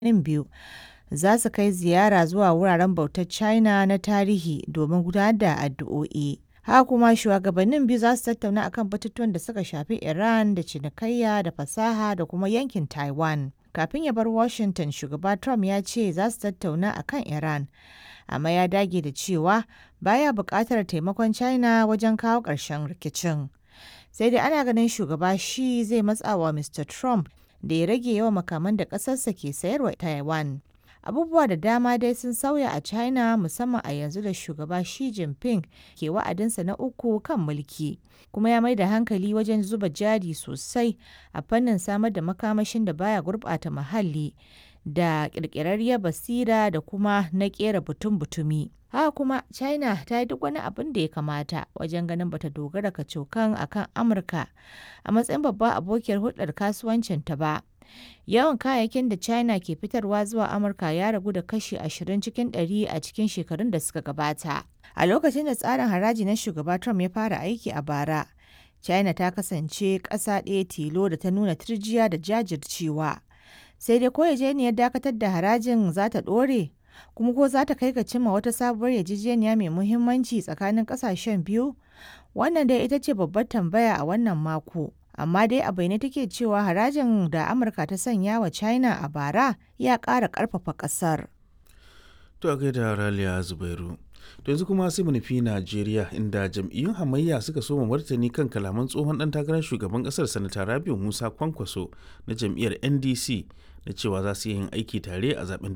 shugabannin biyu za su kai ziyara zuwa wuraren bautar China na tarihi domin gudanar da addu'o'i. Haka kuma shugabannin biyu za su tattauna akan batutuwan da suka shafi Iran da cinikayya da fasaha da kuma yankin Taiwan. Kafin ya bar Washington, shugaba Trump ya ce za su tattauna akan Iran, amma ya dage da cewa baya buƙatar taimakon China wajen kawo ƙarshen rikicin. Sai dai ana ganin shugaba Xi zai matsa wa Mr. Trump da ya rage yawan makaman da ƙasarsa ke sayarwa Taiwan. Abubuwa da dama dai sun sauya a China musamman a yanzu da shugaba Xi Jinping ke wa'adinsa na uku kan mulki, kuma ya mai da hankali wajen zuba jari sosai a fannin samar da makamashin da baya gurɓata muhalli da ƙirƙirarriyar basira da kuma na ƙera butun-butumi. Haka kuma China ta yi duk wani abin da ya kamata wajen ganin bata dogara kacokan akan Amurka a matsayin babbar abokiyar hulɗar kasuwancinta ba. Yawan kayayyakin da China ke fitarwa zuwa Amurka ya ragu da kashi 20 cikin ɗari a cikin shekarun da suka gabata. A lokacin da tsarin haraji na shugaba Trump ya fara aiki a bara, China ta kasance ƙasa ɗaya tilo da ta nuna turjiya da jajircewa. Sai dai ko yarjejeniyar dakatar da harajin za ta ɗore, kuma ko za ta kai ga cimma wata sabuwar yarjejeniya mai muhimmanci tsakanin ƙasashen biyu? Wannan dai ita ce babbar tambaya a wannan mako. amma dai a bayyane take cewa harajin da amurka ta sanya wa china a bara ya ƙara ƙarfafa ƙasar. to a gaida raliya zubairu to yanzu kuma sai mu nufi najeriya inda jam'iyyun hamayya suka soma martani kan kalaman tsohon dan takarar shugaban kasar sanata rabiu musa kwankwaso na jam'iyyar ndc na cewa za su yi yin aiki tare a zaben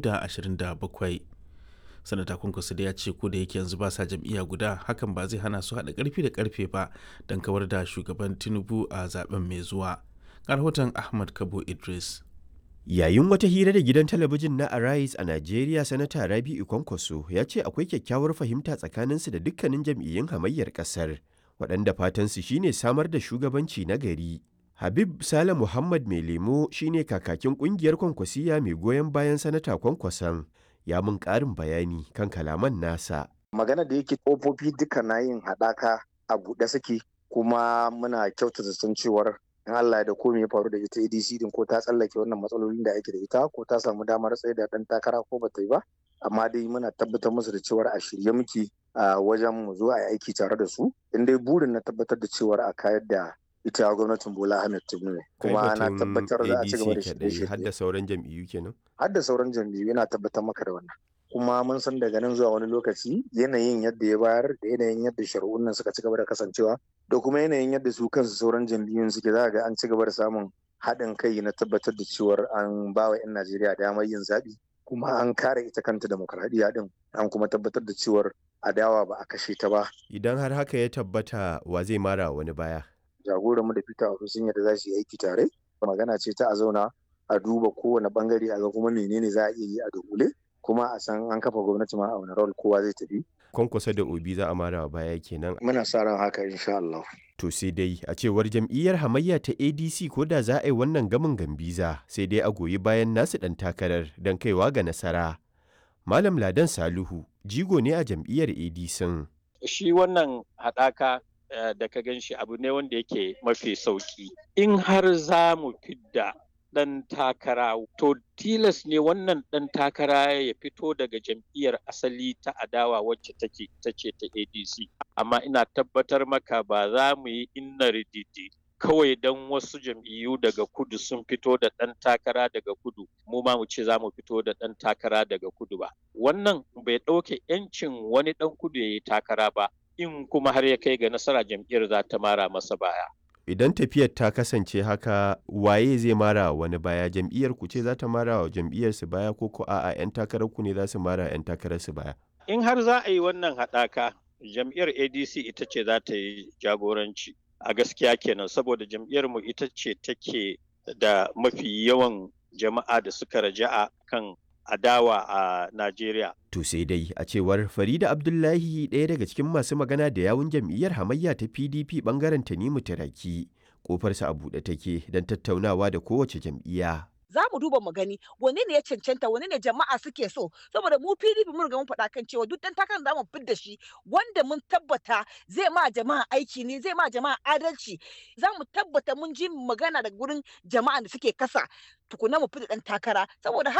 2027 sanata kwankwaso da ya ce ko da yake yanzu ba sa jam'iyya guda hakan ba zai hana su haɗa ƙarfi da ƙarfe ba don kawar da shugaban tinubu a zaben mai zuwa rahoton ahmad kabo idris yayin wata hira da gidan talabijin na arise a najeriya sanata rabi'u kwankwaso ya ce akwai kyakkyawar fahimta tsakaninsu da dukkanin jam'iyyun hamayyar ƙasar waɗanda fatansu shine samar da shugabanci na gari habib sale muhammad mai lemo shine kakakin ƙungiyar kwankwasiya mai goyon bayan sanata kwankwason ya mun ƙarin bayani kan kalaman nasa. Magana da yake ƙofofi duka na yin haɗaka a buɗe suke kuma muna kyautata san cewar in Allah da ko ya faru da ita ADC din ko ta tsallake wannan matsalolin da ake da ita ko ta samu damar tsaye da ɗan takara ko bata yi ba amma dai muna tabbatar musu da cewar a shirye muke a wajen mu zo a yi aiki tare da su in dai burin na tabbatar da cewar a kayar da ita gwamnatin Bola Ahmed Tinubu kuma na tabbatar da a ci gaba da shirye har da sauran jam'iyyu kenan har da sauran jam'iyyu yana tabbatar maka da wannan kuma mun san daga nan zuwa wani lokaci yanayin yadda ya bayar da yanayin yadda shari'un nan suka ci gaba da kasancewa da kuma yanayin yadda su kansu sauran jam'iyyun suke za ga an ci gaba da samun haɗin kai na tabbatar da cewar an ba wa 'yan Najeriya damar yin zaɓi kuma an kare ita kanta demokradiyya din an kuma tabbatar da cewar adawa ba a kashe ta ba idan har haka ya tabbata wa zai mara wani baya jagoran mu da Peter Obi sun yadda za su yi aiki tare magana ce ta a zauna a duba kowane bangare a ga kuma menene za a iya yi a dogule kuma a san an kafa gwamnati ma a wani rol kowa zai tafi kwankwasa da obi za a mara baya kenan muna sa ran haka insha Allah to sai dai a cewar jam'iyyar hamayya ta adc ko da za a yi wannan gamin gambiza sai dai a goyi bayan nasu dan takarar don kaiwa ga nasara malam ladan saluhu jigo ne a jam'iyyar adc shi wannan haɗaka da ka gan shi abu ne wanda yake mafi sauki in har za mu fidda ɗan takara to tilas ne wannan ɗan takara ya fito daga jam'iyyar asali ta adawa wacce take ta ce ta adc amma ina tabbatar maka ba za mu yi inna rididi kawai don wasu jam'iyyu daga kudu sun fito da ɗan takara daga kudu mu ma mu ce za mu fito da ɗan takara daga kudu ba wannan bai ɗauke 'yancin wani ɗan kudu ya yi takara ba in kuma har ya kai ga nasara jam'iyyar za ta mara masa baya. Idan tafiyar ta kasance haka waye zai mara wani baya jam'iyyar ku ce za ta mara wa jam'iyyar su baya ko ko a'a 'yan takarar ku ne za su mara 'yan takarar su baya. In har za a yi wannan haɗaka jam'iyyar ADC ita ce za ta yi jagoranci a gaskiya kenan saboda jam'iyyar mu ita ce take da mafi yawan jama'a da suka raja'a kan adawa a Najeriya. To sai dai a cewar Farida Abdullahi ɗaya daga cikin masu magana da yawun jam'iyyar hamayya ta PDP bangaren Tanimu Taraki. Kofarsa a buɗe take don tattaunawa da kowace jam'iyya. za mu duba mu gani wane ne ya cancanta wane ne jama'a suke so saboda mu PDP mun riga mun faɗa kan cewa duk dan takarar da mu fidda shi wanda mun tabbata zai ma jama'a aiki ne zai ma jama'a adalci za mu tabbata mun ji magana da gurin jama'a da suke kasa tukuna mu fidda dan takara saboda haka